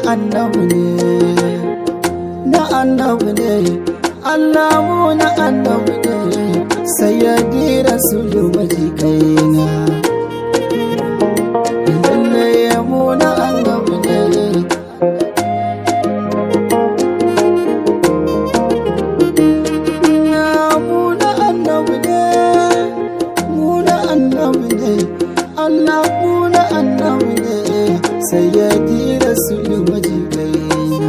annabi ne na annabi ne Allah mu na annabi ne sayyadi rasulu maji kaina lalle mu na annabi ne mu na annabi ne mu na annabi ne Allah mu na annabi ne sayyadi rasulu maji kaina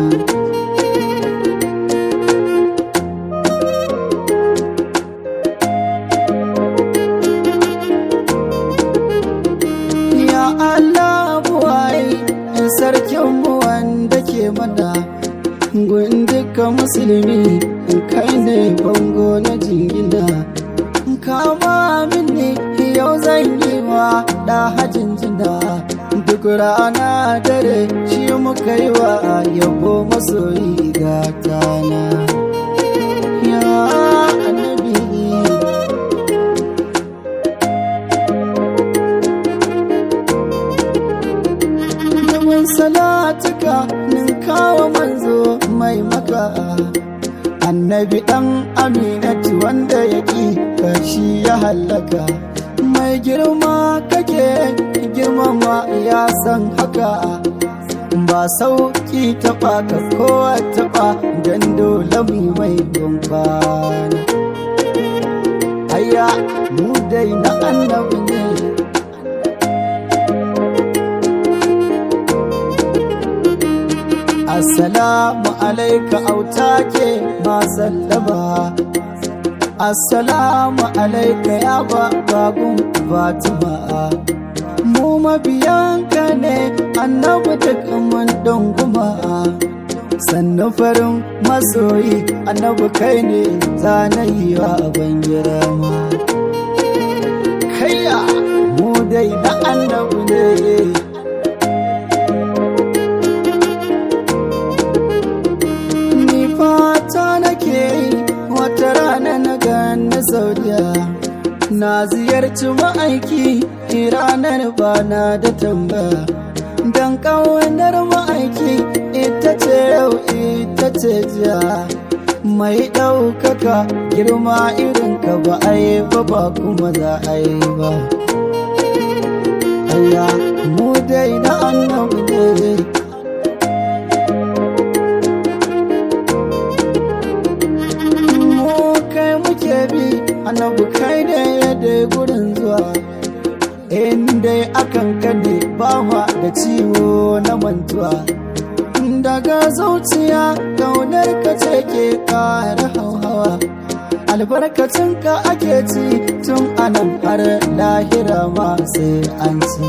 Ya Allah buwaye in sarkin mu wanda ke mana gun duka musulmi in kai ne bango na jingina kama mini yau zan yi wa da hajin jina duk rana dare shi muka yi wa yabo masoyi gatana ya annabi Yawan salatuka ninkawa manzo mai maka annabi ɗan aminatu wanda ya ƙi kashi ya hallaka mai girma kake girmama ya san haka ba sauƙi taɓa ka kowa taɓa don dole mu mai gumfana Aya mu dai na annabi ne Assalamu alaika autake ma sallama Assalamu alaika ya babun Fatima Mu mabiyanka ne annabi duk mun dunguma Sannu farin masoyi annabi kai ne zanayi wa ban girma Kayya mu dai na annabi ne Ni fata nake yi wata rana na gani saudiya Na ziyarci ma'aiki ranar bana da tambaya Don ƙaunar ma'aiki ita ce yau ita ce jiya Mai ɗaukaka girma irin ka ba a yi ba ba kuma za a yi ba Aya mu dai na annabi ne mu kai muke bi annabi kai ne da gurin zuwa inda akan kane ba ma da ciwo na mantuwa daga zuciya kaunar ka ce ke kara hauhawa albarkacin ka ake ci tun anan har lahira ma sai an ci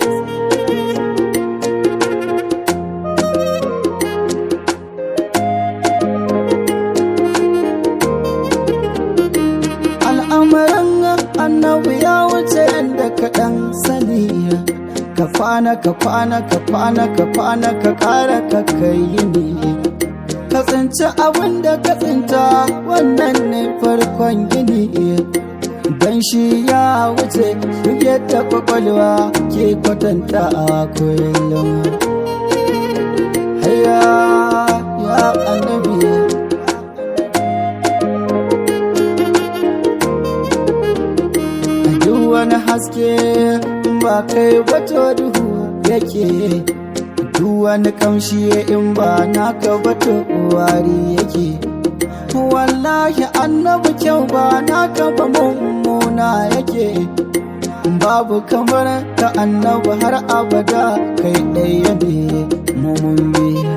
al'amuran annabi ya wuce yadda kaɗan sani ka kwana ka kwana ka kwana ka kwana ka ƙara ka kai ne ka tsinci abin da ka tsinta wannan ne farkon gini don shi ya wuce duk yadda kwakwalwa ke kwatanta a kullum haya ya annabi duk wani haske ba kai bato duhu yake duk wani kamshi in ba naka bato wari yake wallahi annabi kyau ba naka ba mummuna yake babu kamar ka annabi har abada kai ɗaya ne mummun biya